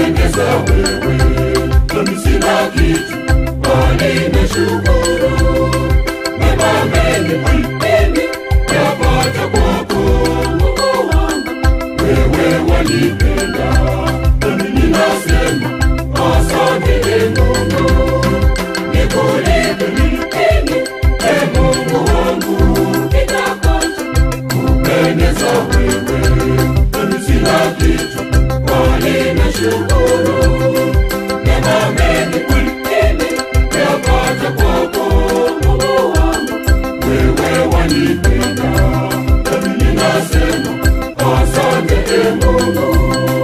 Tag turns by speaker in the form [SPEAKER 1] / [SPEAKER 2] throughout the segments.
[SPEAKER 1] kupendeza wewe, nami sina kitu bali nashukuru mema mengi mimi yapata kwako Mungu wangu, wewe wanipenda, nami ninasema asante e Mungu, nikulipe nini e Mungu wangu, kitakacho kupendeza wewe, nami sina kitu bali nashukuru mema mengi mimi yapata kwako Mungu wangu, wewe wanipenda, nami ninasema asante e Mungu.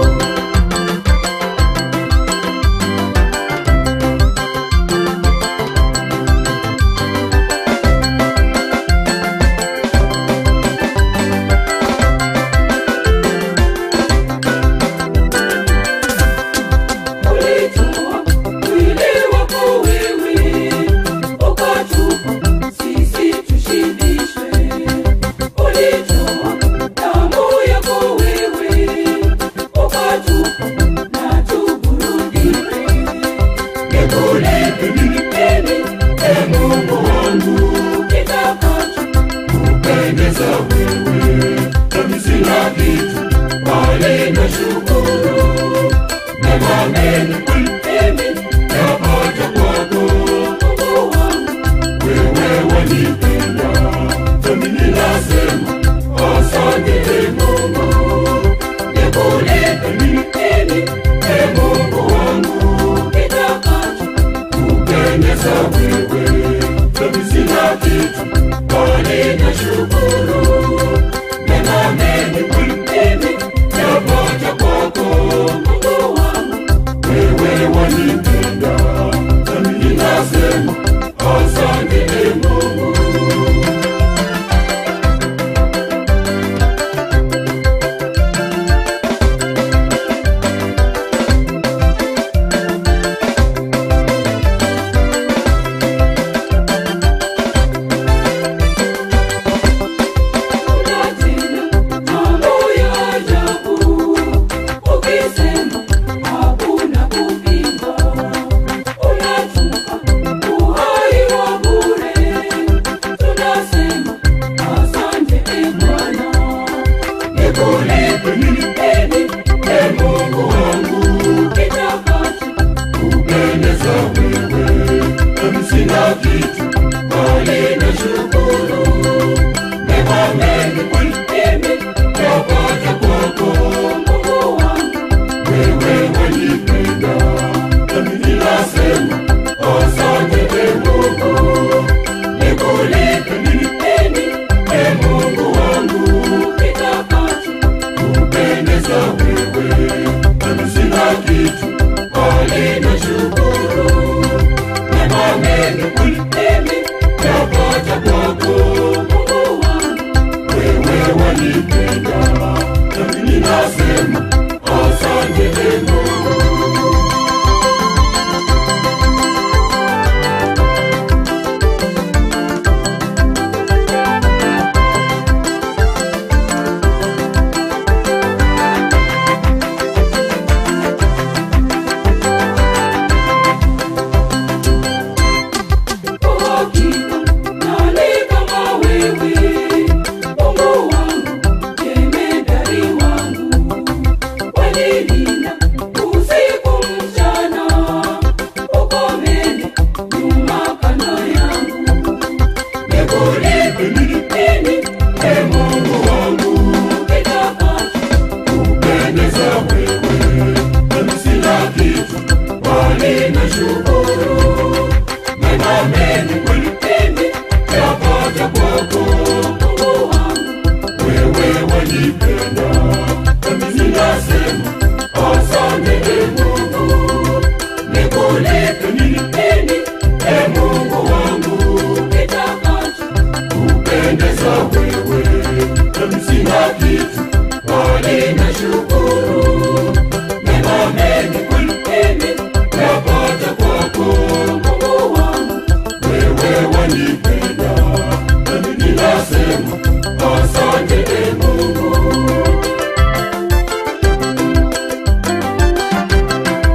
[SPEAKER 1] Ulitoa mwili wako wewe, ukatupa sisi tushibishwe. Ulitoa damu yako wewe, ukatupa na tuburudike. Nikulipe nini, e Mungu wangu, kitakacho kupendeza wewe, nami sina kitu bali nashukuru mema mengi mimi yapata kwako Mungu wangu, wewe wanipenda, nami ninasema asante e Mungu, nikulipe nini e Mungu wangu, kitakacho kupendeza wewe, nami sina kitu bali nashukuru mema mengi mimi yapata kwako Mungu wangu, wewe wanipenda, nami ninasema asante e Mungu. Mambo ya ajabu, ukisema hakuna kupinga. Unatupa uhai wa bure, tunasema asante e Bwana. Nikulipe nini, e Mungu wangu, kitakacho kupendeza wewe, nami sina kitu bali nashukuru mema mengi mimi yapata kwako Mungu wangu, wewe wanipenda, nami ninasema asante e Mungu, nikulipe nini e Mungu wangu, kitakacho kupendeza wewe, nami sina kitu bali nashukuru mema mengi mimi yapata kwako Mungu wangu, wewe wanipenda, nami ninasema asante e Mungu. Kwa hakika nani kama wewe, Mungu wangu, jemedari wangu, wanilinda usiku mchana, uko mbele nyuma kando yangu. Nikulipe nini, e Mungu wangu, kitakacho kupendeza wewe, nami sina kitu bali nashukuru mema mengi mimi yapata kwako Mungu wangu, wewe wanipenda, nami ninasema asante e Mungu, nikulipe nini e Mungu wangu, kitakacho kupendeza wewe, nami sina kitu bali nashukuru mema mengi mimi yapata kwako Mungu wangu, wewe wanipenda, nami ninasema asante e Mungu.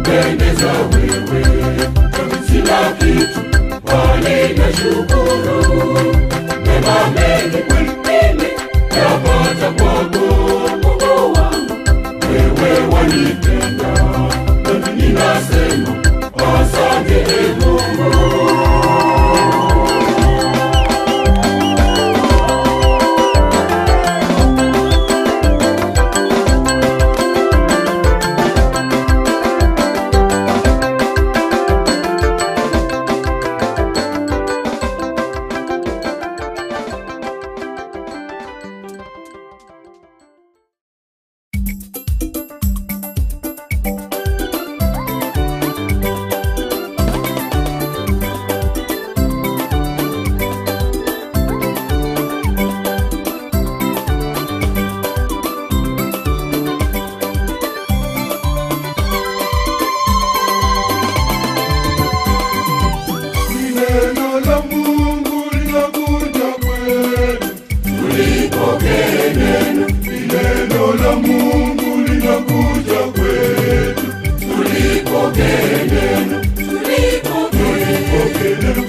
[SPEAKER 1] kupendeza wewe, sina kitu bali nashukuru mema mengi mimi yapata kwako Mungu wangu, wewe wanipenda nami ninasema asante e Mungu.
[SPEAKER 2] Neno la Mungu linakuja kwetu,
[SPEAKER 1] Tulipokee neno,
[SPEAKER 2] neno la Mungu linakuja kwetu,
[SPEAKER 1] tulipokee neno, tulipokee
[SPEAKER 2] neno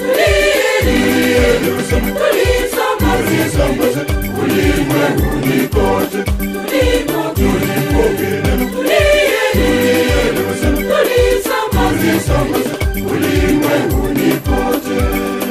[SPEAKER 1] tulisambaze
[SPEAKER 2] sambaze ulimwenguni kote,
[SPEAKER 1] tulipokee
[SPEAKER 2] neno
[SPEAKER 1] tulisambaze
[SPEAKER 2] sambaze ulimwenguni kote.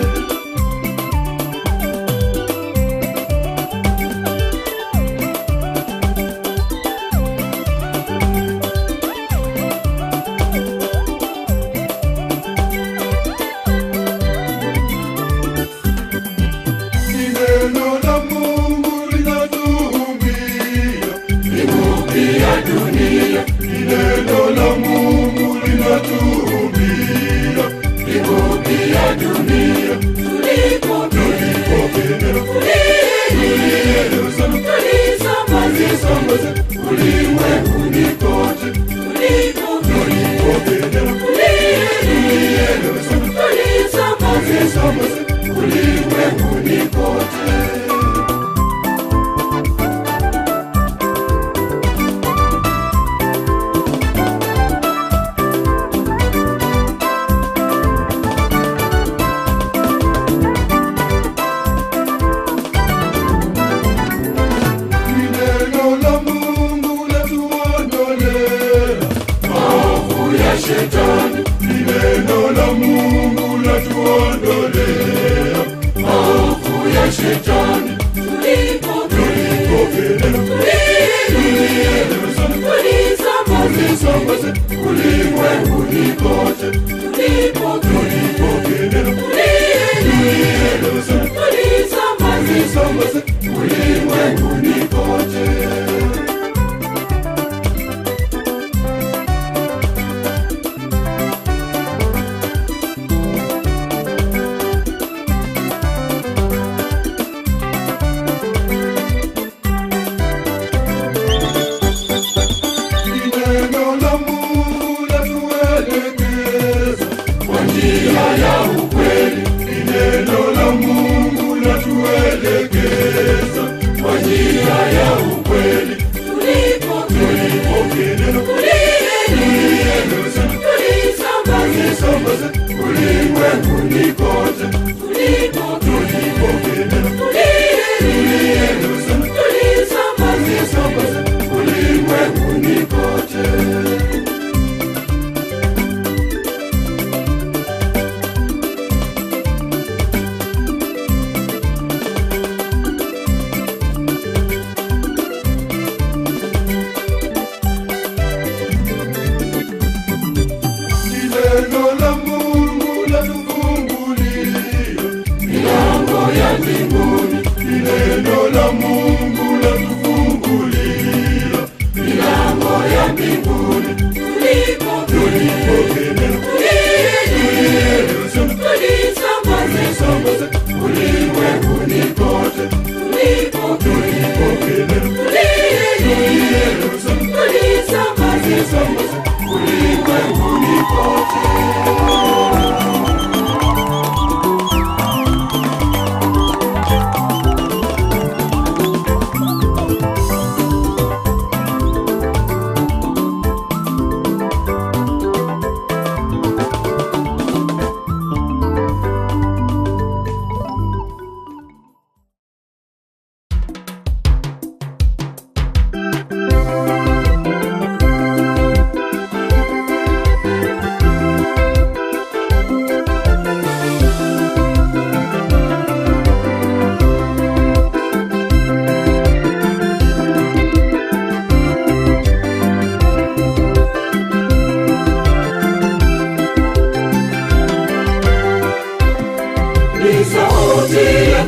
[SPEAKER 2] Ni neno la Mungu linatuhumbia,
[SPEAKER 1] ya dunia,
[SPEAKER 2] ni neno la Mungu linatuhumbia,
[SPEAKER 1] ya dunia, tulipokee
[SPEAKER 2] Pokea neno, neno sana,
[SPEAKER 1] tulisambaze
[SPEAKER 2] sambaze ulimwenguni kote,
[SPEAKER 1] tulipokee
[SPEAKER 2] Pokea neno, neno sana,
[SPEAKER 1] tulisambaze
[SPEAKER 2] sambaze ulimwenguni kote. Ni neno la Mungu latuondolea
[SPEAKER 1] hofu ya shetani,
[SPEAKER 2] Ni neno la Mungu latuondolea
[SPEAKER 1] hofu ya shetani, tulipokee
[SPEAKER 2] Pokea neno, neno sana,
[SPEAKER 1] tulisambaze
[SPEAKER 2] sambaze ulimwenguni kote,
[SPEAKER 1] tulipokee
[SPEAKER 2] Pokea neno, neno sana,
[SPEAKER 1] tulisambaze
[SPEAKER 2] sambaze ulimwenguni kote. Ni neno la Mungu latuelekeza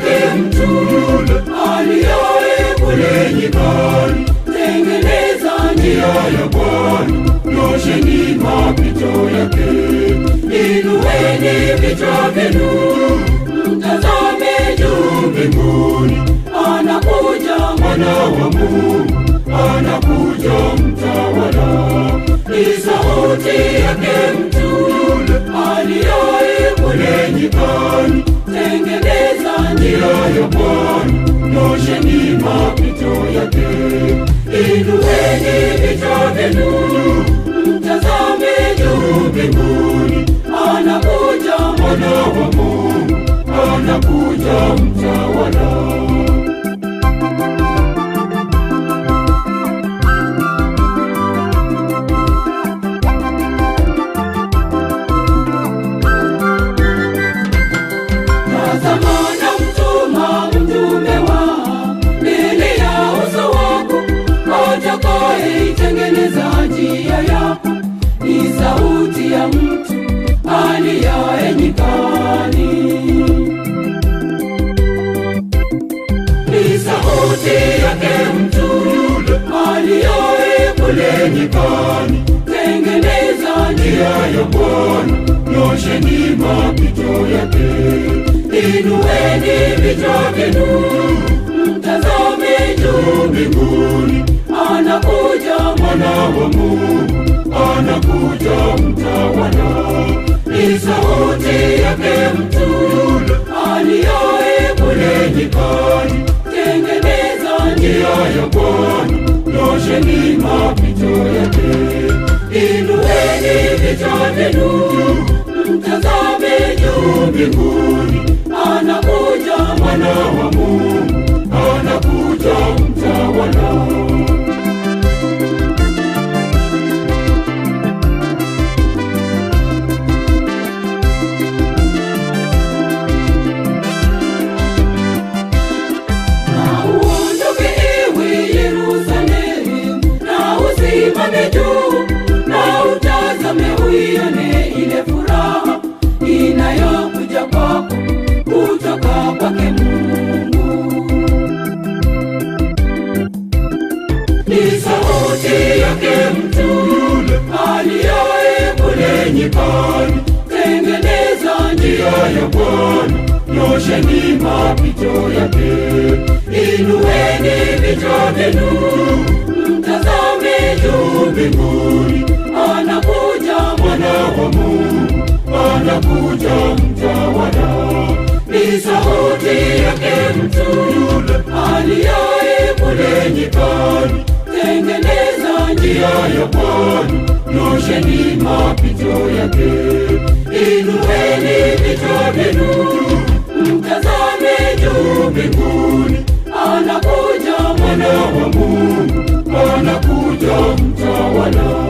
[SPEAKER 1] yake mtu yule aliaye kule nyikani. Tengeneza njia ya Bwana, nyosheni mapito yake. Inueni vichwa vyenu, mtazame juu mbinguni. Anakuja mwana wa Mungu, anakuja mtawala. Ni sauti yake mtu yule aliaye kule nyikani. Tengeneza njia ya Bwana, nyosheni mapito yake. Inueni vichwa vyenu, mtazame juu mbinguni. Anakuja mwana wa Mungu, anakuja mtawala. Tazama namtuma mtume wa mbele ya uso wako, atakayeitengeneza njia yako. Ni sauti ya mtu aliaye nyikani, ni sauti yake mtu yule aliaye kule nyikani. Tengeneza njia ya Bwana, nyosheni mapito yake. Inueni vichwa vyenu, mtazame juu mbinguni. Anakuja mwana wa Mungu, anakuja mtawala. Ni sauti yake mtu yule aliaye kule nyikani. Tengeneza njia ya Bwana, nyosheni mapito yake. Inueni vichwa vyenu, mtazame juu mbinguni. Anakuja mwana wa Mungu, anakuja mtawala. Na uondoke ewe Yerusalemu, na usimame juu, na utazame uione ile furaha inayokuja kwako kutoka kwake Mungu. Ni sauti yake mtu yule aliaye kule nyikani. Tengeneza njia ya Bwana, nyosheni mapito yake. Inueni vichwa vyenu, mtazame juu mbinguni. Anakuja mwana wa Mungu, anakuja mtawala. Ni sauti yake mtu yule aliaye kule nyikani. Tengeneza njia ya Bwana, nyosheni mapito yake. Inueni vichwa vyenu, mtazame juu mbinguni. Anakuja mwana wa Mungu, anakuja mtawala.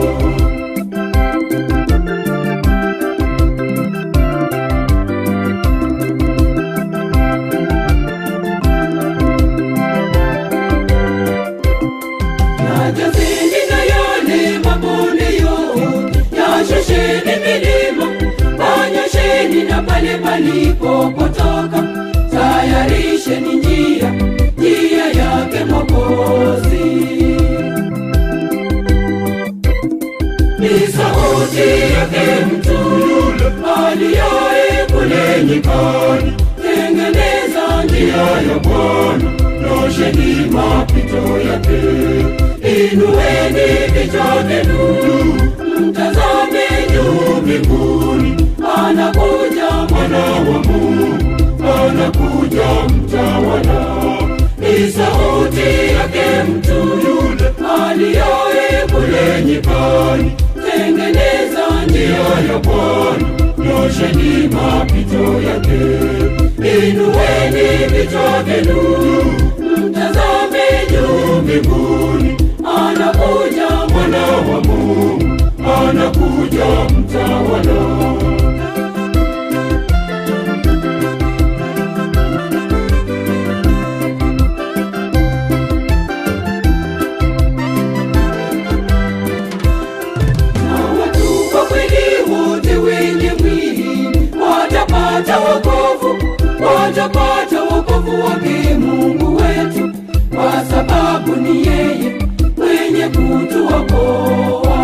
[SPEAKER 1] Yajazeni na yale mabonde yote, yashusheni milima, panyosheni na pale palipopotoka, tayarisheni njia, njia yake Mwokozi. Ni sauti yake mtu yule aliaye kule nyikani. Tengeneza njia ya Bwana, nyosheni mapito yake. Inueni vichwa vyenu, mtazame juu mbinguni. Anakuja mwana wa Mungu, anakuja mtawala. Ni sauti yake mtu yule aliaye kule nyikani. Tengeneza njia ya Bwana, nyosheni mapito yake. Inueni vichwa vyenu, mtazame juu mbinguni. Anakuja mwana wa Mungu, anakuja mtawala. Na watu kwa kweli wote wenye mwili watapata wokovu, watapata wokovu wake mungu wetu kwa sababu ni yeye mwenye kutuokoa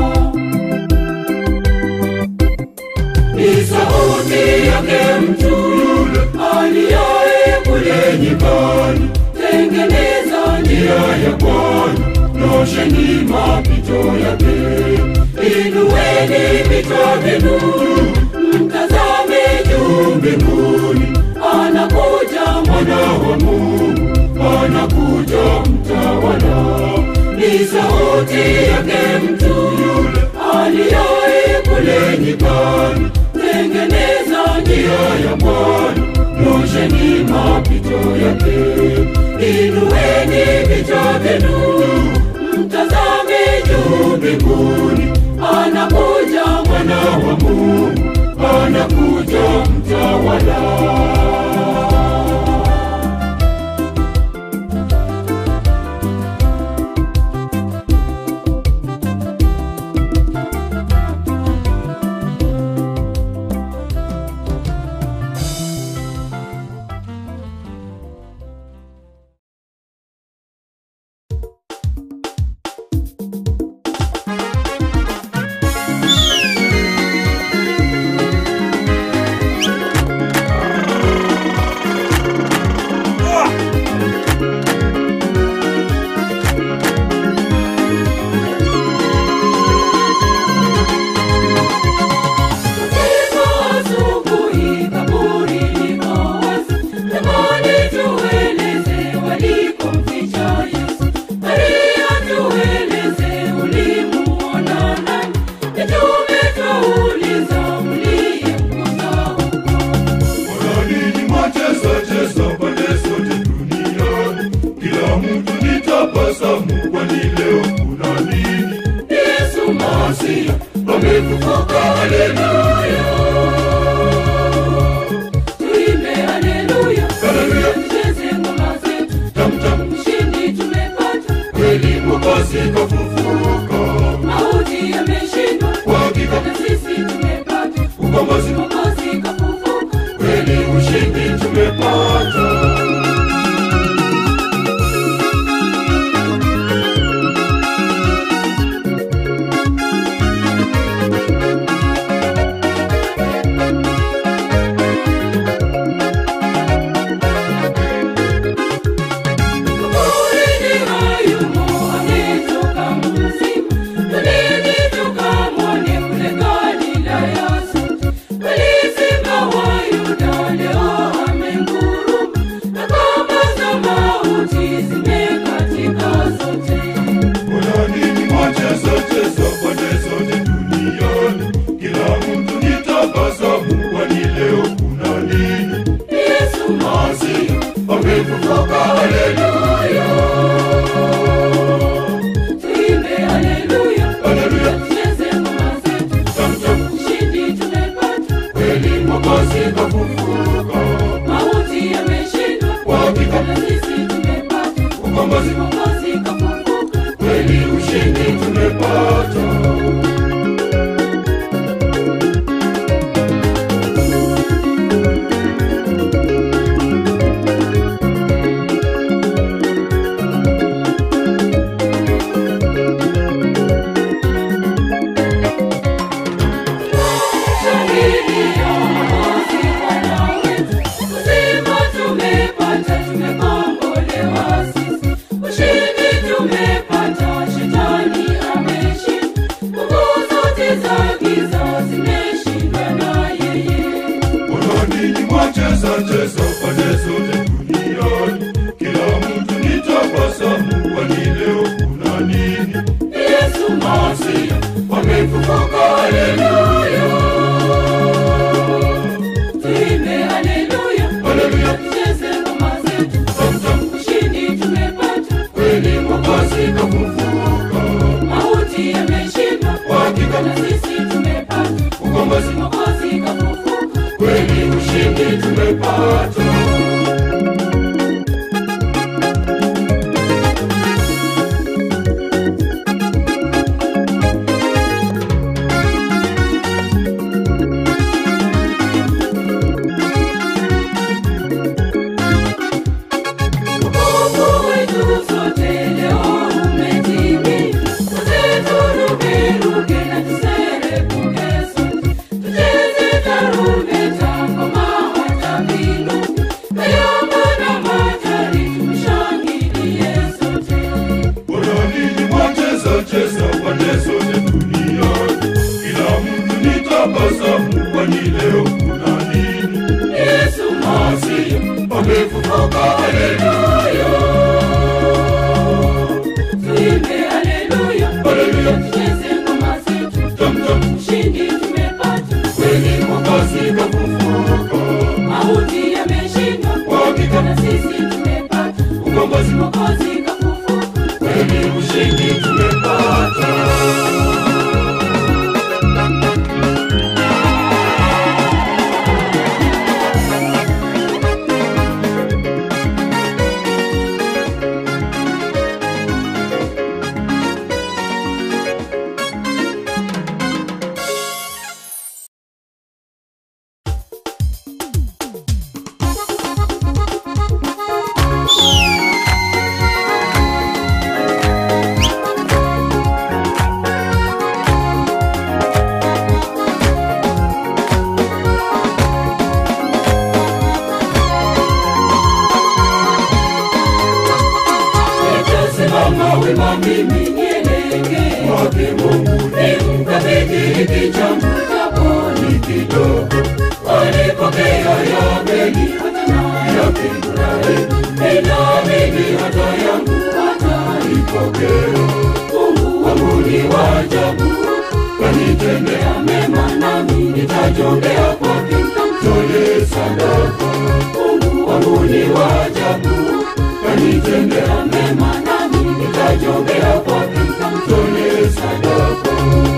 [SPEAKER 1] ni sauti yake mtu yule aliyaye kule nyikani tengeneza njia ya bwana nosheni mapito yake inueni vichwa vyenu mtazame juu mbinguni anakuja mwana wa mungu anakuja mtawala ni sauti yake mtu yule aliyaye kule nyikani tengeneza njia ya bwana nosheni mapito yake inueni vichwa vyenu mtazame juu mbinguni anakuja mwana wa mungu anakuja mtawala Ndipo asubuhi kaburi liko wazi. Jamani, tueleze walikomficha Yesu. Maria, tueleze ulimuona nani? Mitume twauliza mliyemkuta huko.
[SPEAKER 2] Mbona ninyi mwacheza cheza pande zote duniani? Kila mtu nitabasamu, kwani leo kuna nini?
[SPEAKER 1] Yesu Masia amefufuka, haleluya. Tuimbe haleluya,
[SPEAKER 2] Haleluya.
[SPEAKER 1] tucheze ngoma zetu,
[SPEAKER 2] Tam tam,
[SPEAKER 1] ushindi tumepata,
[SPEAKER 2] kweli Mwokozi kafufuka.
[SPEAKER 1] mauti yameshindwa,
[SPEAKER 2] Kwa hakika
[SPEAKER 1] na sisi tumepata
[SPEAKER 2] ukombozi,
[SPEAKER 1] Mwokozi kafufuka,
[SPEAKER 2] kweli ushindi tumepata.
[SPEAKER 1] Kaburini hayumo, ametoka mzima. Twendeni tukamwone kule Galilaya sote. Walisema Wayuda leo amenguruma, na kamba za mauti zimekatika zote.
[SPEAKER 2] Mbona ninyi mwacheza cheza pande zote duniani? Kila mtu nitabasamu, kwani leo kuna nini?
[SPEAKER 1] Yesu
[SPEAKER 2] Masia amefufuka, haleluya.
[SPEAKER 1] tuimbe haleluya,
[SPEAKER 2] Haleluya.
[SPEAKER 1] tucheze ngoma zetu,
[SPEAKER 2] Tam tam,
[SPEAKER 1] ushindi tumepata,
[SPEAKER 2] kweli Mwokozi kafufuka.
[SPEAKER 1] mauti yameshindwa,
[SPEAKER 2] Kwa hakika
[SPEAKER 1] na sisi tumepata
[SPEAKER 2] ukombozi,
[SPEAKER 1] Mwokozi kafufuka.
[SPEAKER 2] kweli ushindi tumepata.
[SPEAKER 1] Shangilia Mwokozi Bwana wetu. Uzima tumepata, tumekombolewa sisi. Ushindi tumepata, shetani ameshinda. Nguvu zote za giza zimeshindwa na yeye.
[SPEAKER 2] Mbona ninyi mwacheza cheza pande zote duniani? Kila mtu nitabasamu, kwani leo kuna nini?
[SPEAKER 1] Yesu Masia
[SPEAKER 2] Wamefufuka, haleluya.
[SPEAKER 1] tuimbe haleluya,
[SPEAKER 2] Haleluya.
[SPEAKER 1] tucheze ngoma zetu.
[SPEAKER 2] Tam tam,
[SPEAKER 1] Ushindi tumepata,
[SPEAKER 2] kweli Mwokozi kafufuka.
[SPEAKER 1] mauti yameshindwa.
[SPEAKER 2] Kwa hakika
[SPEAKER 1] Na sisi tumepata
[SPEAKER 2] ukombozi,
[SPEAKER 1] Mwokozi kafufuka.
[SPEAKER 2] kweli ushindi tumepata. nitabasamu, kwani leo kuna nini?
[SPEAKER 1] Yesu Masihi
[SPEAKER 2] Amefufuka, haleluya,
[SPEAKER 1] tuimbe haleluya,
[SPEAKER 2] Haleluya.
[SPEAKER 1] tucheze ngoma zetu,
[SPEAKER 2] tam tam,
[SPEAKER 1] ushindi tumepata,
[SPEAKER 2] kweli Mwokozi kafufuka,
[SPEAKER 1] mauti yameshindwa,
[SPEAKER 2] Kwa hakika.
[SPEAKER 1] na sisi tumepata
[SPEAKER 2] ukombozi
[SPEAKER 1] Mwokozi kafufuka.
[SPEAKER 2] kweli, ushindi tumepata.
[SPEAKER 1] Nitasimama wima mimi nielekee
[SPEAKER 2] Kwake Mungu
[SPEAKER 1] nimkabidhi hiki changu japo ni kidogo, walipokea ya Abeli hata na ya Ibrahimu, ninaamini hata yangu hataipokea. Mungu wangu ni wa ajabu, kanitendea mema, nami nitajongea kwake, nitamtolee sadaka. Mungu wangu ni wa ajabu, kanitendea mema, nami nitajongea kwake, nitamtolee sadaka.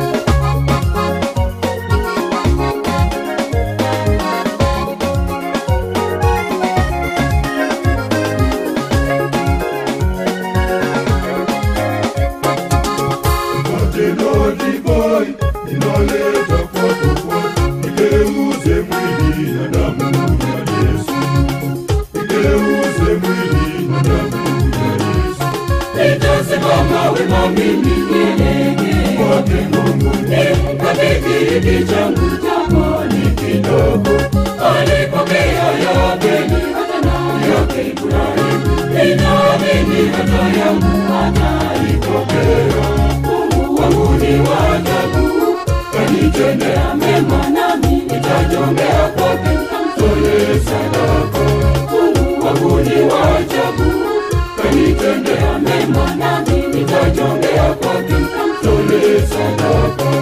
[SPEAKER 2] Matendo divai ninaleta kwako Bwana, nigeuze mwili na damu ya Yesu, nigeuze mwili na damu ya Yesu.
[SPEAKER 1] Nitasimama wima mimi nielekee
[SPEAKER 2] Kwake Mungu
[SPEAKER 1] nimkabidhi hiki changu japo ni kidogo, alipokea ya Abeli hata na yake Ibrahimu, ninaamini hata yangu hataipokea. Mungu wangu ni wa ajabu, kanitendea mema, nami nitajongea kwake, nitamtolee sadaka. Mungu wangu ni wa ajabu, kanitendea mema, nami nitajongea kwake, nitamtolee sadaka.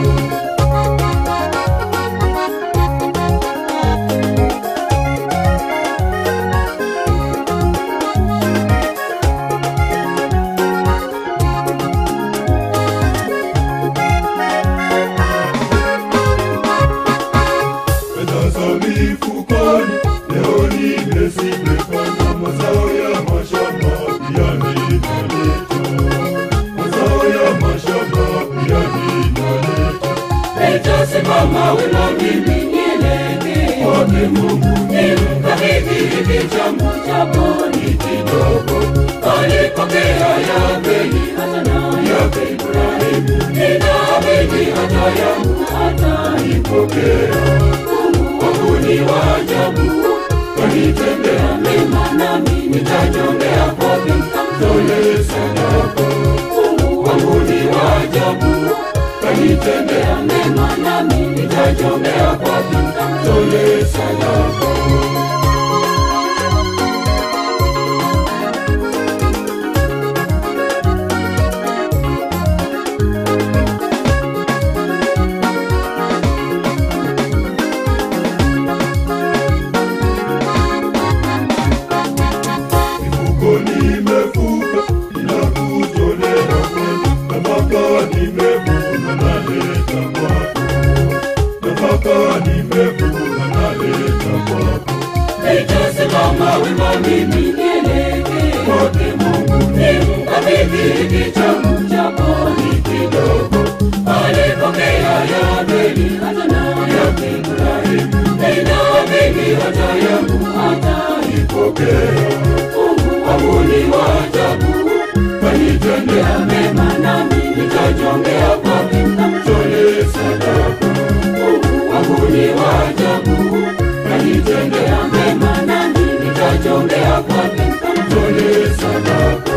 [SPEAKER 2] fedha za mifukoni, leo nimezipepana, mazao ya mashamba pia ninaleta, mazao ya mashamba pia ninaleta.
[SPEAKER 1] Nitasimama wima mimi nielekee
[SPEAKER 2] Kwake Mungu
[SPEAKER 1] nimkabidhi hiki changu japo ni kidogo, alipokea ya Abeli hata na yake Ibrahimu, ninaamini hata yangu hataipokea. Mungu wangu ni wa ajabu, kanitendea mema, nami nitajongea kwake, nitamtolee sadaka. Mungu wangu ni wa ajabu, kanitendea mema, nami nitajongea kwake, nitamtolee sadaka.
[SPEAKER 2] mifuko nimefuka, ninakutolea kwenu, nafaka nimevuna, naleta kwako, nafaka nimevuna, naleta kwako.
[SPEAKER 1] Nitasimama wima mimi nielekee
[SPEAKER 2] Kwake Mungu
[SPEAKER 1] nimkabidhi hiki changu japo ni kidogo, alipokea ya Abeli hata na yake Ibrahimu, ninaamini hata yangu hataipokea. Mungu wangu ni wa ajabu, kanitendea mema, nami nitajongea kwake, nitamtolee sadaka. Mungu wangu ni wa ajabu, kanitendea mema, nami nitajongea kwake, nitamtolee sadaka.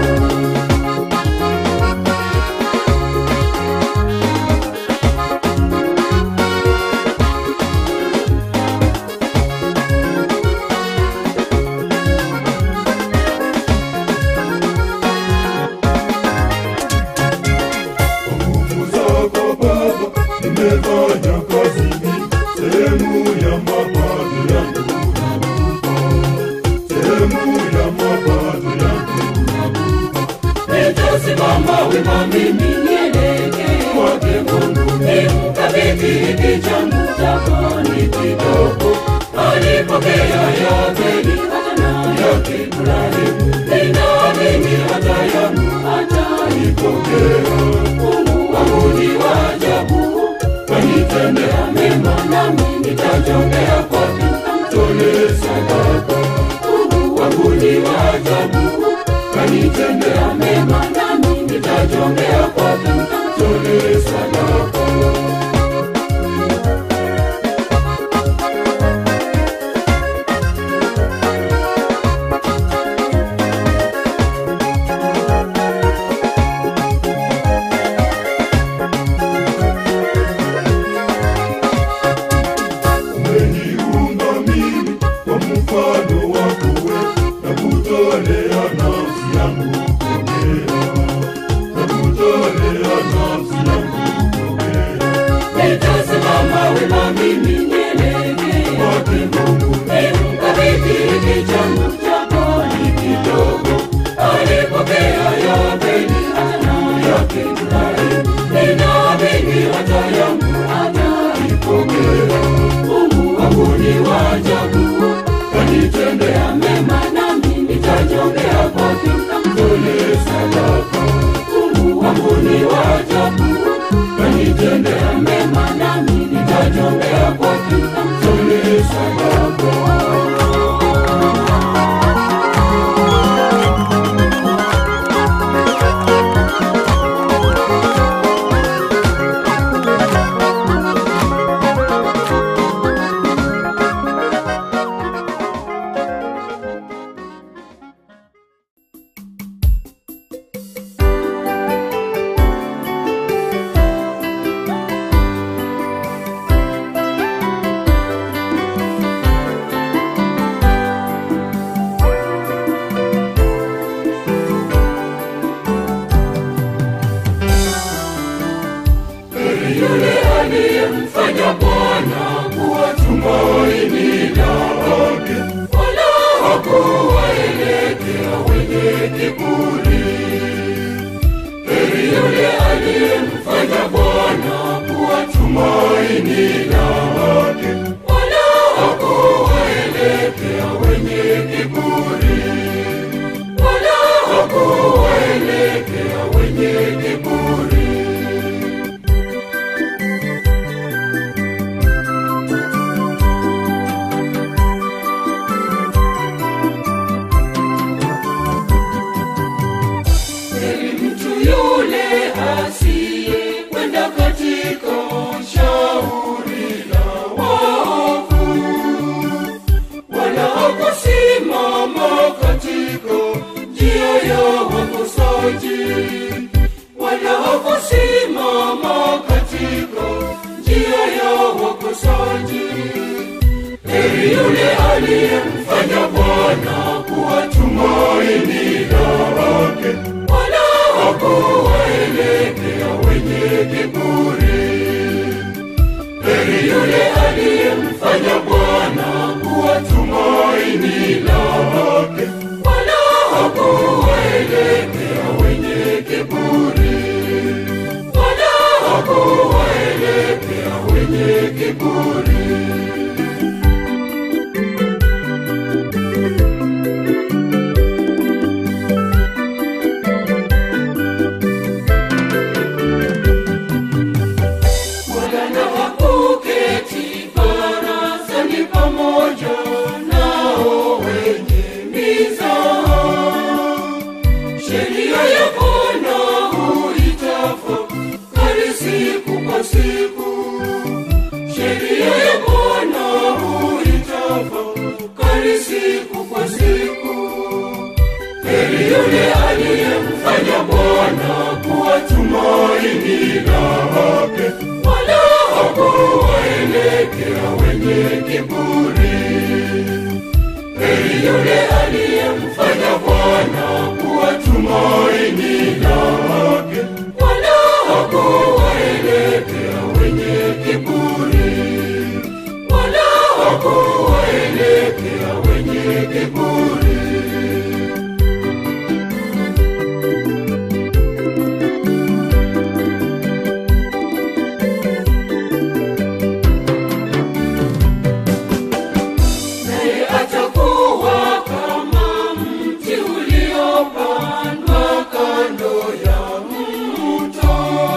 [SPEAKER 2] sehemu ya mapato yangu nakupa, sehemu ya mapato yangu
[SPEAKER 1] nitasimama wima mimi nielekee kwake Mungu, nimkabidhi hiki changu chako ni kidogo, alipokea yote ni hazina yake Ibrahimu, ninaamini hata yangu ataipokea. Mungu wangu ni wa ajabu, kanitendea mema, nami nitajongea kwake, nitamtolea sadaka. Mungu wangu ni wa ajabu, kanitendea mema, nami nitajongea kwake, nitamtolea sadaka.
[SPEAKER 2] umeniumba mimi kwa mfano wako wewe, na kutolea nafsi yangu pokea, na kutolea nafsi yangu pokea.
[SPEAKER 1] Nitasimama wima mimi nielekee kwake Mungu, nimkabidhi hiki changu chako ni kidogo, alipokea yote ni hazina yake Ibrahimu, ninaamini hata yangu ataipokea. Mungu wangu ni wa ajabu, kanitendea mema, nami nitajongea kwake, nitamtolea sadaka. Mungu wangu ni wa ajabu, kanitendea mema, nami nitajongea kwake, nitamtolea sadaka. yule aliyemfanya Bwana kuwa tumaini lake, wala hakuwaelekea wenye kiburi. Heri yule aliyemfanya Bwana kuwa tumaini lake, wala hakuwaelekea wenye kiburi, wala hakuwaelekea wenye kiburi. Heri mtu yule asiye kwenda katika shauri la waovu, wala hakusimama katika njia ya wakosaji, wala hakusimama katika njia ya wakosaji. Heri yule aliyemfanya Bwana kuwa tumaini lake, wala hakuwaelekea wenye kiburi. Heri yule aliyemfanya Bwana kuwa tumaini lake, wala hakuwaelekea wenye kiburi, wala hakuwaelekea wenye kiburi. Bwana hakuketi barazani pamoja nao wenye mizaha. Sheria ya Bwana huitafakari siku kwa siku. Sheria ya Bwana huitafakari siku kwa siku. Heri yule aliyemfanya Bwana kuwa tumaini lake, wala hakuwaelekea wenye kiburi. Heri yule aliyemfanya Bwana kuwa tumaini lake, wala hakuwaelekea wenye kiburi, hakuwaelekea wenye kiburi. naye atakuwa kama mti uliopandwa kando ya mto,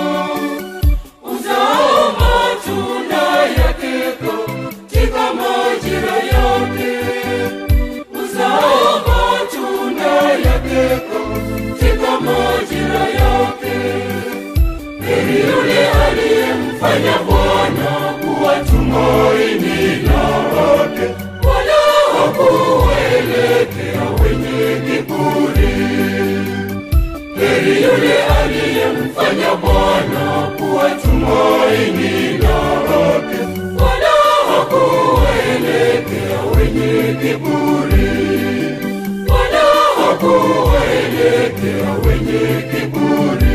[SPEAKER 1] uzao matunda yake katika majira yake, uzao matunda yake katika majira yake. Heri yule aliyemfanya Bwana kuwa tumaini lake, wala hakuwaelekea wenye kiburi. Heri yule aliyemfanya Bwana kuwa tumaini lake, wala hakuwaelekea wenye kiburi, wala hakuwaelekea wenye kiburi.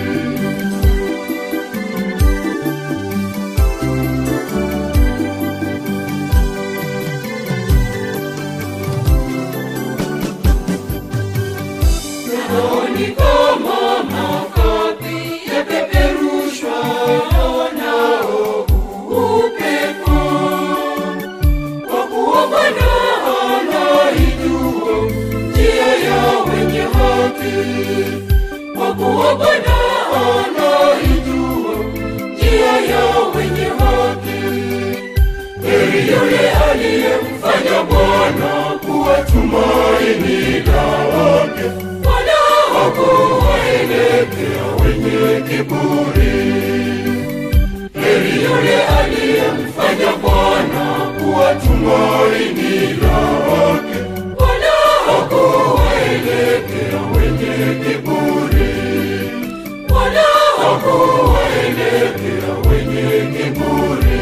[SPEAKER 1] Rohoni kama makapi yapeperushwa nao upepo, kwa kuwa Bwana anaijua njia ya wenye haki, kwa kuwa Bwana anaijua njia ya wenye haki. Heri yule aliyemfanya Bwana kuwa tumaini lake, wala hakuwaelekea wenye kiburi. Heri yule aliyemfanya Bwana kuwa tumaini lake, wala hakuwaelekea wenye kiburi, wala hakuwaelekea wenye kiburi.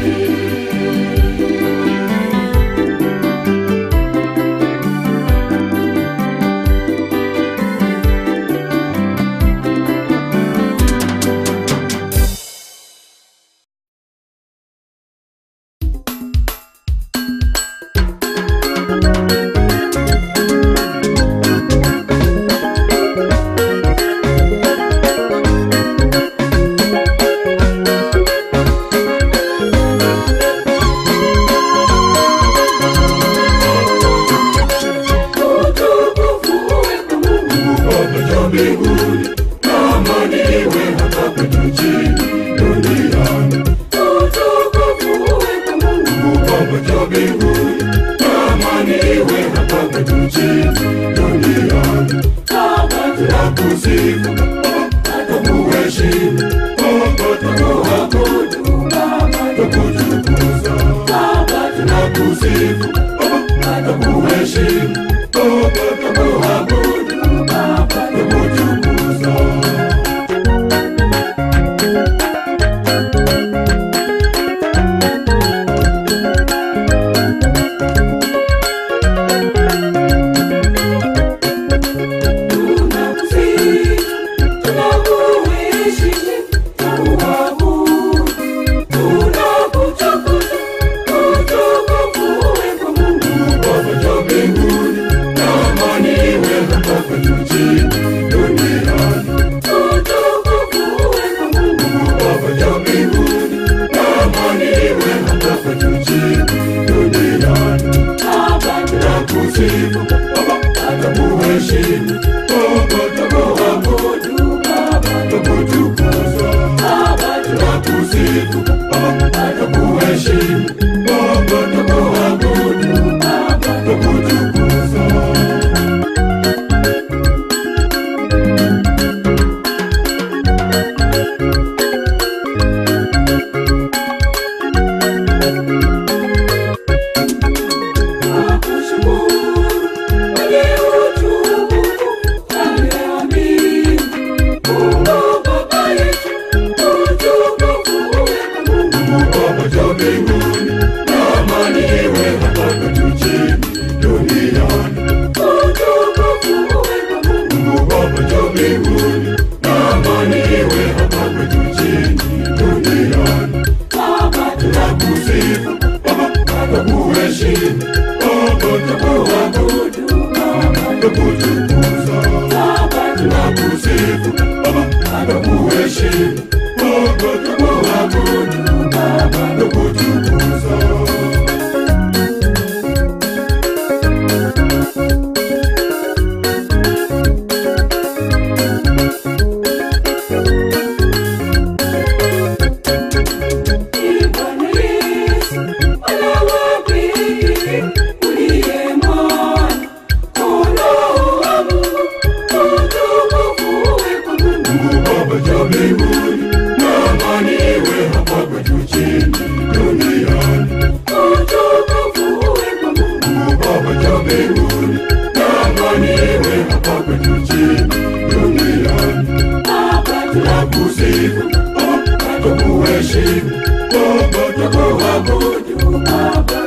[SPEAKER 1] Utukufu uwe kwa Mungu Baba juu mbinguni, na amani iwe hapa kwetu chini duniani. Utukufu uwe kwa Mungu Baba juu mbinguni, na amani iwe hapa kwetu chini duniani. Baba tunakusifu, Baba tukuheshimu, Baba tukuabudu, Baba tukutukuza, Baba tunakusifu, Baba tukuheshimu, Baba tukuabudu, Baba tukutukuza. Tunakusifu, tunakuheshimu, tunakuabudu, tunakutukuza.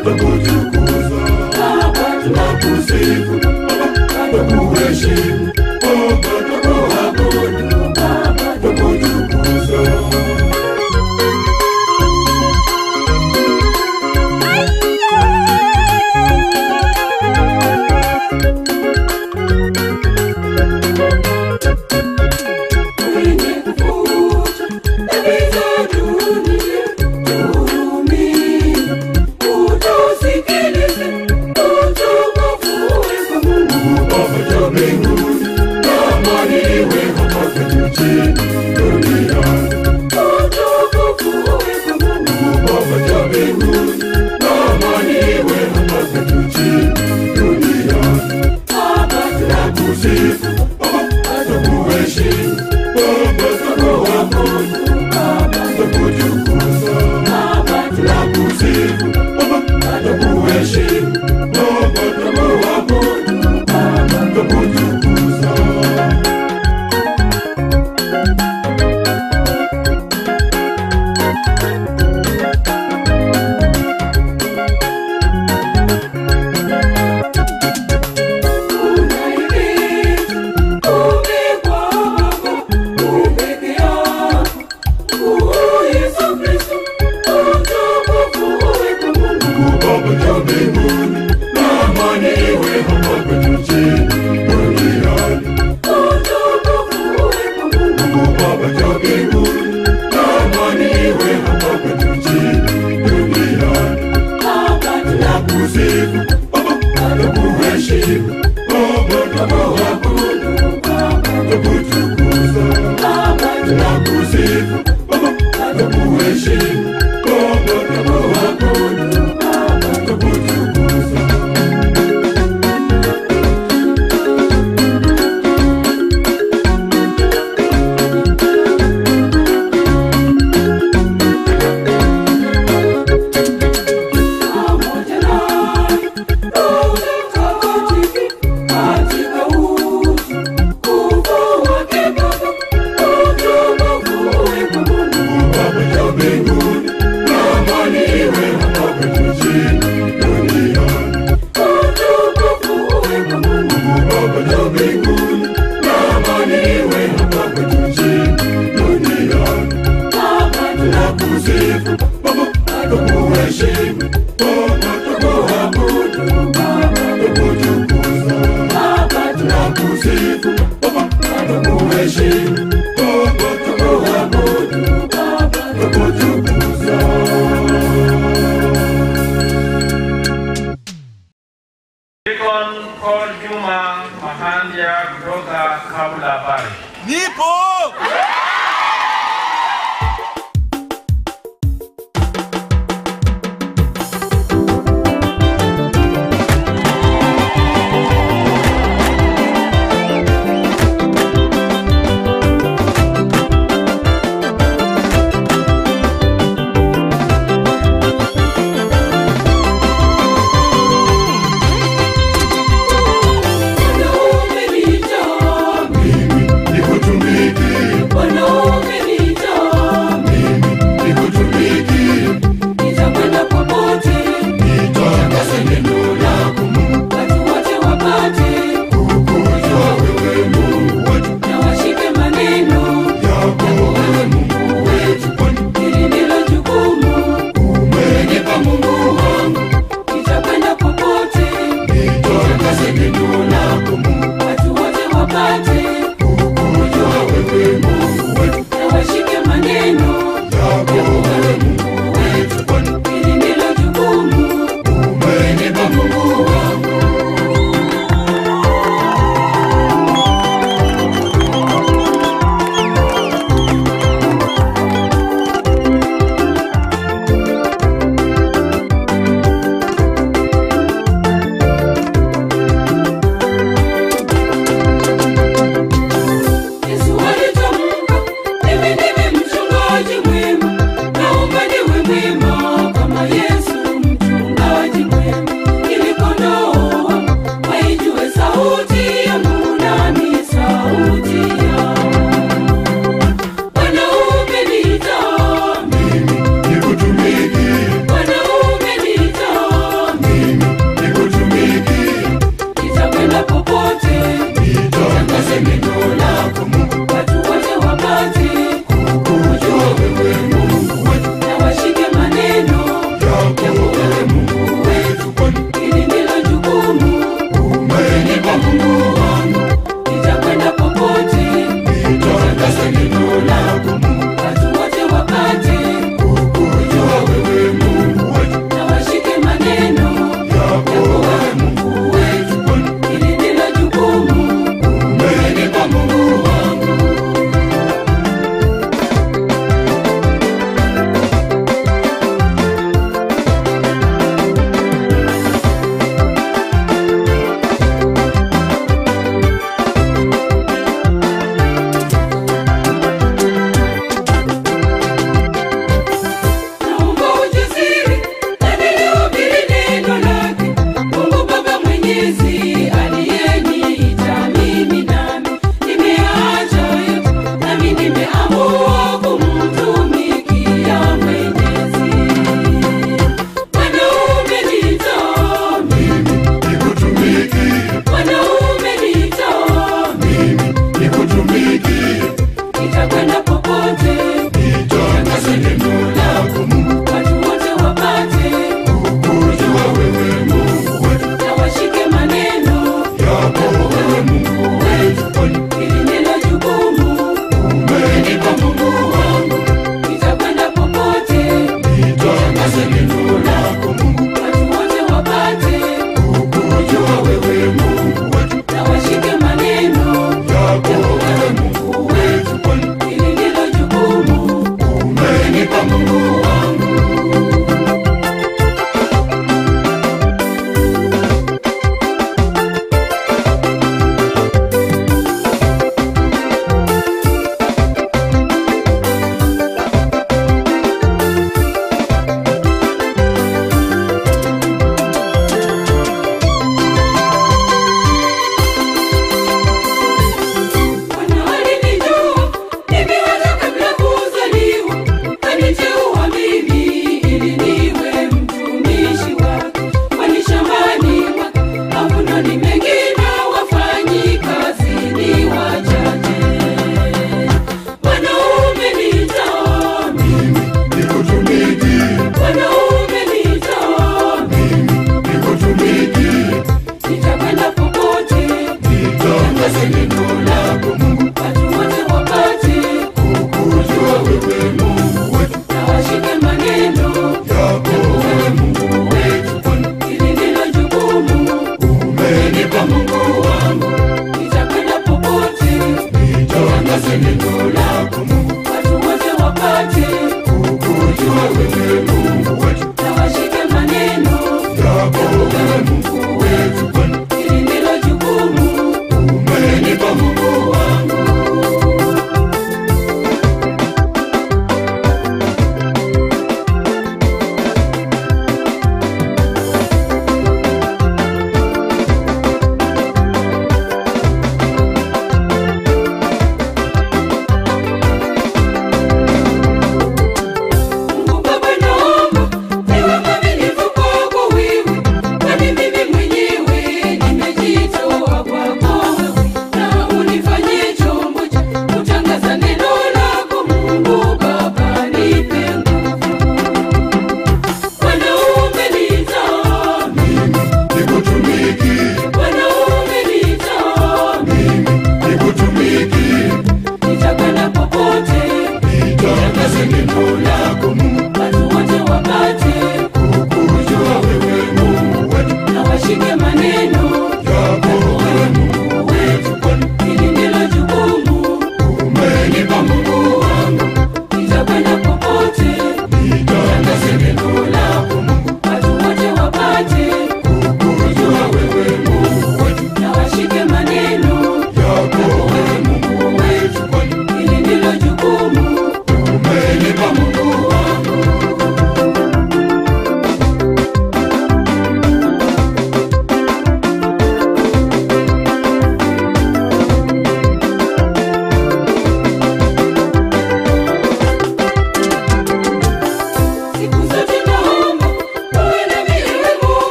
[SPEAKER 2] twakutukuza Baba, tunakusifu Baba, twakuheshimu Baba, twakuabudu Baba, twakutukuza
[SPEAKER 1] Mwenye kufuta dhambi za dunia, tuhurumie, utusikilize, utukufu uwe kwa Mungu.
[SPEAKER 2] Baba cha mbinguni, amani iwe hapa kwetu chini duniani.
[SPEAKER 1] Utukufu uwe kwa Mungu.
[SPEAKER 2] Baba cha mbinguni, amani iwe hapa kwetu chini duniani.
[SPEAKER 1] Baba,
[SPEAKER 2] Tunakusifu Baba, tunakuheshimu Baba, tunakuabudu
[SPEAKER 1] Baba,
[SPEAKER 2] tunakutukuza
[SPEAKER 1] Baba,
[SPEAKER 2] tunakusifu Baba, tunakuheshimu Baba, tunakuabudu
[SPEAKER 1] Baba,
[SPEAKER 2] tunakutukuza Baba cha mbinguni, na amani iwe hapa kwetu chini duniani. Mungu Baba cha mbinguni, na amani iwe hapa kwetu chini duniani. Tunakusifu Baba, tunakuheshimu Baba, tunakuabudu tunakutukuza. Tunakusifu Baba, tunakuheshimu Baba, tunakuabudu tunakutukuza. Baba cha mbinguni, na amani iwe hapa kwetu chini duniani. Mungu Baba cha mbinguni, na amani iwe hapa kwetu chini duniani. Tunakusifu Baba, tunakuheshimu Baba, tunakuabudu tunakutukuza. Tunakusifu Baba, tunakuheshimu Baba, tunakuabudu tunakutukuza.
[SPEAKER 3] Deacon Paul Juma Mahandia kutoka Kabla Parish.
[SPEAKER 4] Nipo.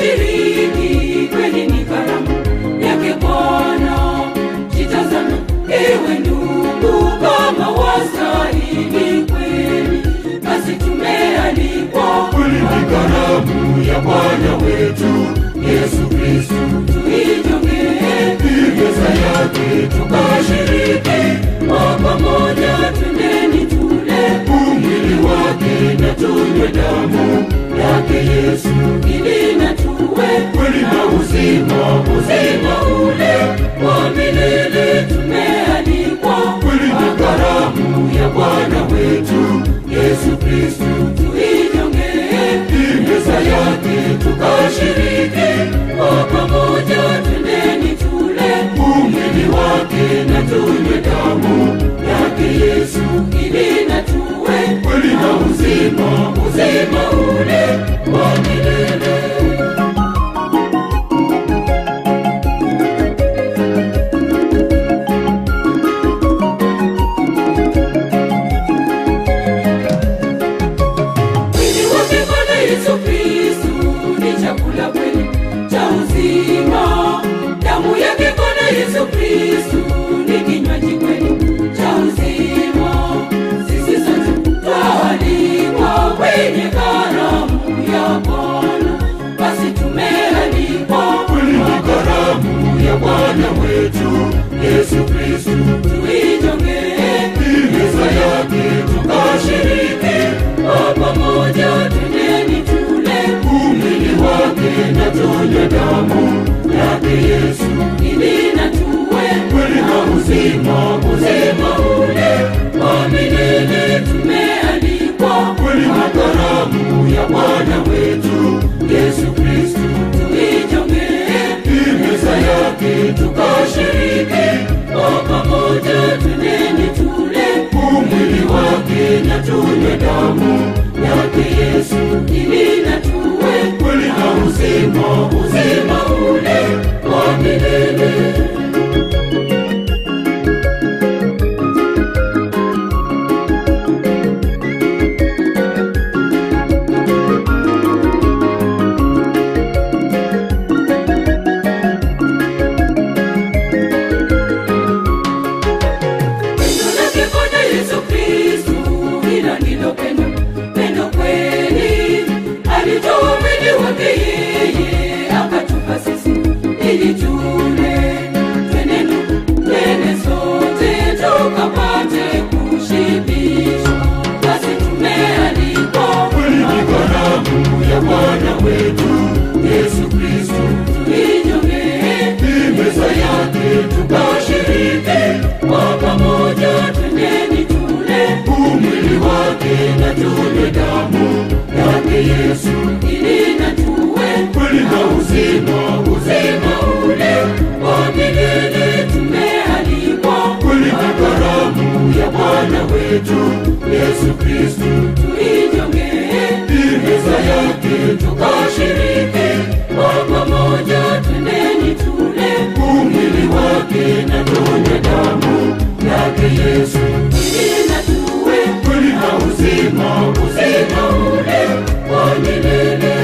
[SPEAKER 1] tukashiriki kweli ni karamu yake Bwana. Jitazame ewe ndugu, kama wastahili kweli, basi tumealikwa
[SPEAKER 2] kweli ni karamu ya Bwana wetu Yesu Kristu.
[SPEAKER 1] tuijongee
[SPEAKER 2] Meza yake
[SPEAKER 1] tukashiriki kwa pamoja, twendeni tule
[SPEAKER 2] umwili wake na tunywe damu yake Yesu,
[SPEAKER 1] ili na tuwe
[SPEAKER 2] kweli na uzima,
[SPEAKER 1] uzima ule wa milele. Tumealikwa
[SPEAKER 2] kweli ni karamu ya Bwana wetu Yesu Kristu.
[SPEAKER 1] tuijongee
[SPEAKER 2] Meza yake
[SPEAKER 1] tukashiriki kwa pamoja, twendeni tule
[SPEAKER 2] umwili wake na tunywe damu yake Yesu,
[SPEAKER 1] ili na tuwe
[SPEAKER 2] kweli na uzima,
[SPEAKER 1] uzima ule wa milele. Mwili wake Bwana Yesu Kristu ni chakula kweli cha uzima. Damu yake Bwana Yesu Kristu ni kinywaji kweli cha uzima. Sisi sote twaalikwa kwenye karamu ya Bwana, basi tumealikwa
[SPEAKER 2] kweli ni karamu ya Bwana wetu Yesu Kristu.
[SPEAKER 1] tuijongee
[SPEAKER 2] Meza yake
[SPEAKER 1] tukashiriki kwa pamoja, twendeni tule
[SPEAKER 2] umwili wake na tunywe damu yake Yesu,
[SPEAKER 1] ili na tuwe
[SPEAKER 2] kweli na uzima,
[SPEAKER 1] uzima ule wa milele. Tumealikwa
[SPEAKER 2] kweli na karamu ya Bwana wetu Yesu Kristu.
[SPEAKER 1] tuijongee
[SPEAKER 2] Meza yake
[SPEAKER 1] tukashiriki kwa pamoja, twendeni tule
[SPEAKER 2] umwili wake na tunywe damu yake Yesu,
[SPEAKER 1] ili na tuwe
[SPEAKER 2] kweli na uzima,
[SPEAKER 1] uzima ule wa milele. Pendo lake Bwana Yesu Kristu, hilo ndilo pendo, pendo kweli. Alitoa mwili wake yeye, akatupa sisi ili tule. Twende ndugu, twende sote tukapate kushibishwa, basi tumealikwa
[SPEAKER 2] kweli ni karamu ya Bwana wetu Yesu Kristu.
[SPEAKER 1] tuijongee
[SPEAKER 2] Meza yake
[SPEAKER 1] tukashiriki kwa pamoja, twendeni tule
[SPEAKER 2] umwili wake na tunywe damu yake Yesu,
[SPEAKER 1] ili na tuwe
[SPEAKER 2] kweli na uzima,
[SPEAKER 1] uzima ule wa milele. Tumealikwa
[SPEAKER 2] kweli ni karamu ya Bwana wetu Yesu Kristu.
[SPEAKER 1] tuijongee
[SPEAKER 2] Meza yake
[SPEAKER 1] tukashiriki kwa pamoja, twendeni tule
[SPEAKER 2] umwili wake na tunywe damu yake Yesu,
[SPEAKER 1] ili na tuwe
[SPEAKER 2] kweli na uzima,
[SPEAKER 1] uzima ule wa milele.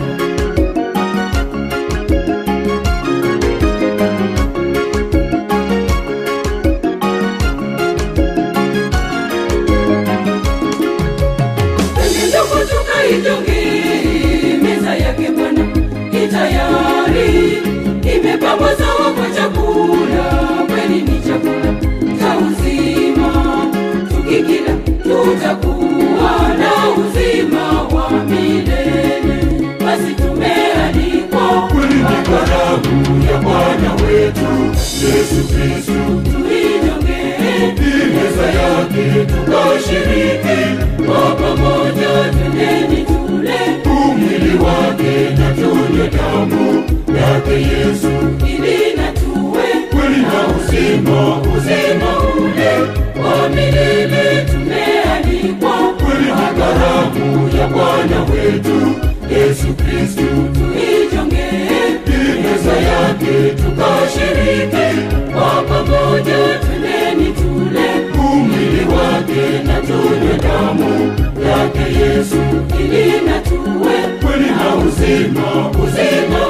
[SPEAKER 1] Ndugu tukaijongee meza yake Bwana i tayari, imepambwa sawa kwa chakula, kweli ni chakula cha uzima. Tukikila tutakuwa na uzima wa milele, basi tumealikwa
[SPEAKER 2] kweli ni karamu ya Bwana wetu Yesu Kristu.
[SPEAKER 1] tuijongee
[SPEAKER 2] Meza yake
[SPEAKER 1] tukashiriki kwa pamoja, twendeni tule
[SPEAKER 2] umwili wake na tunywe damu yake Yesu,
[SPEAKER 1] ili na tuwe
[SPEAKER 2] kweli na uzima,
[SPEAKER 1] uzima ule wa milele. Tumealikwa
[SPEAKER 2] kweli ni karamu ya Bwana wetu Yesu Kristu.
[SPEAKER 1] tuijongee
[SPEAKER 2] Meza yake
[SPEAKER 1] tukashiriki kwa pamoja, twendeni tule
[SPEAKER 2] umwili wake na tunywe damu yake Yesu,
[SPEAKER 1] ili na tuwe
[SPEAKER 2] kweli na uzima,
[SPEAKER 1] uzima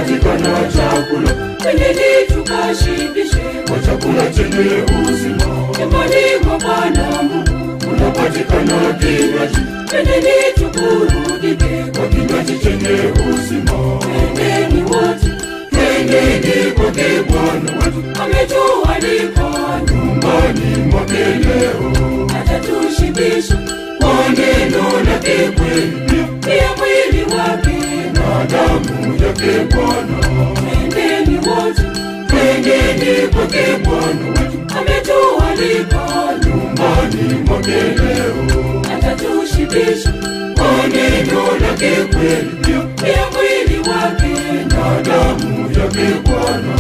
[SPEAKER 2] kunapatikana chakula
[SPEAKER 1] twendeni tukashibishe
[SPEAKER 2] kwa chakula chenye uzima
[SPEAKER 1] nyumbani mwa Bwana Mungu,
[SPEAKER 2] kunapatikana kinywaji
[SPEAKER 1] twendeni tuburudike,
[SPEAKER 2] kwa kinywaji chenye uzima
[SPEAKER 1] twendeni wote,
[SPEAKER 2] twendeni kwake bwana wetu
[SPEAKER 1] ametualika
[SPEAKER 2] nyumbani mwake leo
[SPEAKER 1] atatushibisha
[SPEAKER 2] kwa neno lake kweli
[SPEAKER 1] pia mwili wake,
[SPEAKER 2] na damu yake bwana
[SPEAKER 1] twendeni wote,
[SPEAKER 2] twendeni kwake bwana wetu
[SPEAKER 1] ametualika
[SPEAKER 2] nyumbani mwake leo
[SPEAKER 1] atatushibisha
[SPEAKER 2] kwa neno lake kweli
[SPEAKER 1] pia mwili wake,
[SPEAKER 2] na damu yake bwana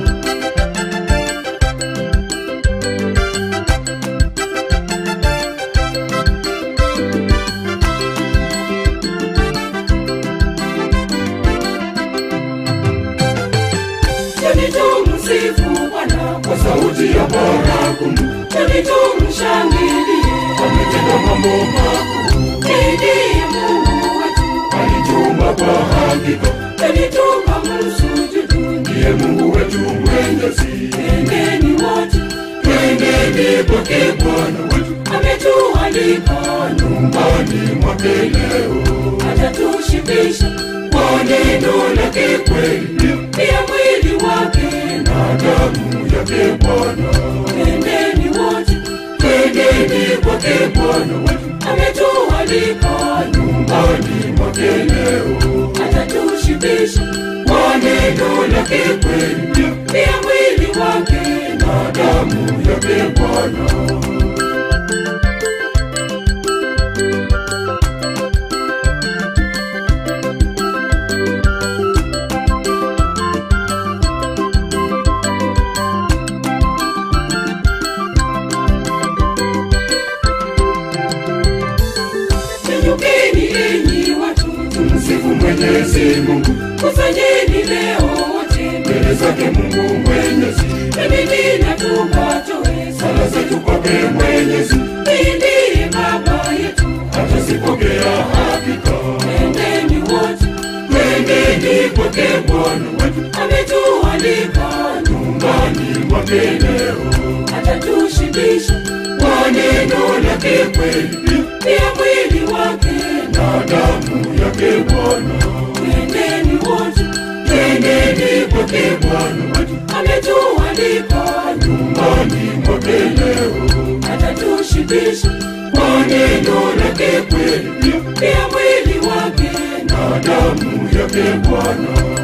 [SPEAKER 1] twende tumsifu Bwana
[SPEAKER 2] kwa sauti ya baragumu
[SPEAKER 1] twende tumshangilie,
[SPEAKER 2] ametenda mambo makuu
[SPEAKER 1] ndiye Mungu wetu,
[SPEAKER 2] alituma kwa hakika
[SPEAKER 1] twende tukamsujudu,
[SPEAKER 2] ndiye mungu wetu mwenyezi
[SPEAKER 1] twendeni wote,
[SPEAKER 2] twendeni kwake bwana wetu
[SPEAKER 1] ametualika
[SPEAKER 2] nyumbani mwake leo
[SPEAKER 1] atatushibisha
[SPEAKER 2] kwa neno lake kweli
[SPEAKER 1] pia mwili wake,
[SPEAKER 2] na damu yake bwana
[SPEAKER 1] twendeni wote,
[SPEAKER 2] twendeni kwake bwana wetu
[SPEAKER 1] ametualika
[SPEAKER 2] nyumbani mwake leo
[SPEAKER 1] atatushibisha
[SPEAKER 2] kwa neno lake kweli
[SPEAKER 1] pia mwili wake,
[SPEAKER 2] na damu yake bwana
[SPEAKER 1] Inyukeni enyi watu,
[SPEAKER 2] msifu mwenyezi mungu
[SPEAKER 1] kusanyeni leo wote,
[SPEAKER 2] mbele zake mungu mwenyezi
[SPEAKER 1] twendeni na tukatoe
[SPEAKER 2] sala
[SPEAKER 1] sala
[SPEAKER 2] zetu kwake mwenyezi
[SPEAKER 1] Yeye ndiye baba yetu,
[SPEAKER 2] atazipokea hakika
[SPEAKER 1] twendeni wote,
[SPEAKER 2] twendeni kwake bwana wetu
[SPEAKER 1] ametualika
[SPEAKER 2] nyumbani mwake leo
[SPEAKER 1] atatushibisha
[SPEAKER 2] kwa neno lake kweli
[SPEAKER 1] pia mwili wake,
[SPEAKER 2] na damu yake bwana
[SPEAKER 1] twendeni wote,
[SPEAKER 2] twendeni kwake bwana wetu
[SPEAKER 1] ametualika
[SPEAKER 2] nyumbani mwake leo
[SPEAKER 1] atatushibisha
[SPEAKER 2] kwa neno lake kweli
[SPEAKER 1] pia mwili wake,
[SPEAKER 2] na damu yake bwana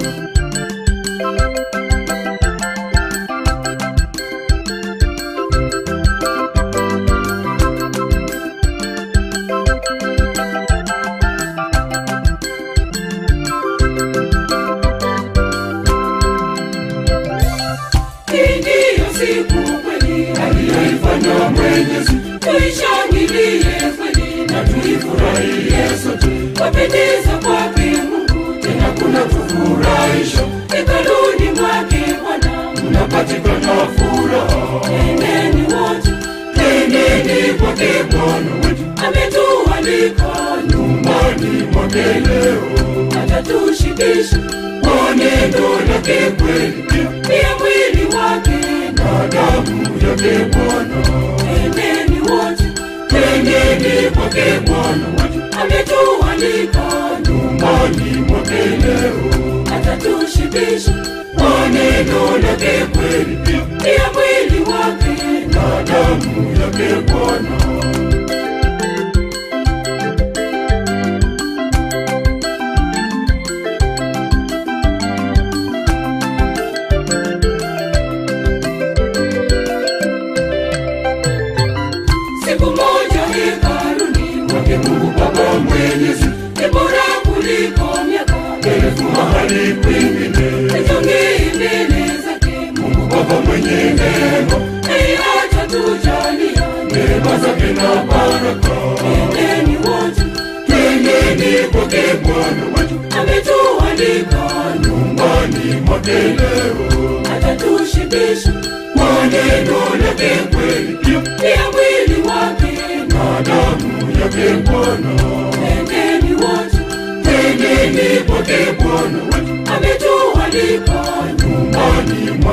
[SPEAKER 1] hii ndiyo siku kweli
[SPEAKER 2] aliyoifanya mwenyezi
[SPEAKER 1] tuishangilie kweli na
[SPEAKER 2] tuifurahie sote
[SPEAKER 1] wapendeza kwake Mungu
[SPEAKER 2] tena kuna tufurahisha
[SPEAKER 1] hekaluni mwake Bwana,
[SPEAKER 2] unapatikana furaha
[SPEAKER 1] twendeni wote,
[SPEAKER 2] twendeni kwake bwana wetu
[SPEAKER 1] ametualika
[SPEAKER 2] nyumbani mwake leo
[SPEAKER 1] atatushibisha
[SPEAKER 2] kwa neno lake kweli
[SPEAKER 1] pia mwili wake,
[SPEAKER 2] na damu yake bwana
[SPEAKER 1] twendeni wote,
[SPEAKER 2] twendeni kwake bwana wetu
[SPEAKER 1] ametualika
[SPEAKER 2] nyumbani mwake leo
[SPEAKER 1] atatushibisha
[SPEAKER 2] kwa neno lake kweli
[SPEAKER 1] pia mwili wake,
[SPEAKER 2] na damu yake bwana
[SPEAKER 1] siku moja hekaluni
[SPEAKER 2] mwake mungu baba mwenyezi
[SPEAKER 1] ni bora kuliko miaka
[SPEAKER 2] elfu mahali kwingine
[SPEAKER 1] Nijongee mbele zake
[SPEAKER 2] mungu baba mwenye neema
[SPEAKER 1] Yeye atatujalia
[SPEAKER 2] neema zake na baraka
[SPEAKER 1] Twendeni wote,
[SPEAKER 2] twendeni kwake bwana wetu
[SPEAKER 1] ametualika
[SPEAKER 2] nyumbani mwake leo
[SPEAKER 1] atatushibisha
[SPEAKER 2] kwa neno lake kweli
[SPEAKER 1] pia mwili wake.
[SPEAKER 2] na damu yake bwana
[SPEAKER 1] Twendeni wote,
[SPEAKER 2] twendeni kwake bwana wetu
[SPEAKER 1] ametualika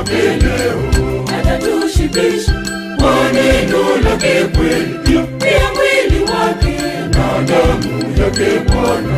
[SPEAKER 2] wake leo
[SPEAKER 1] atatushibisha
[SPEAKER 2] kwa neno lake kweli
[SPEAKER 1] pia mwili wake
[SPEAKER 2] na damu yake Bwana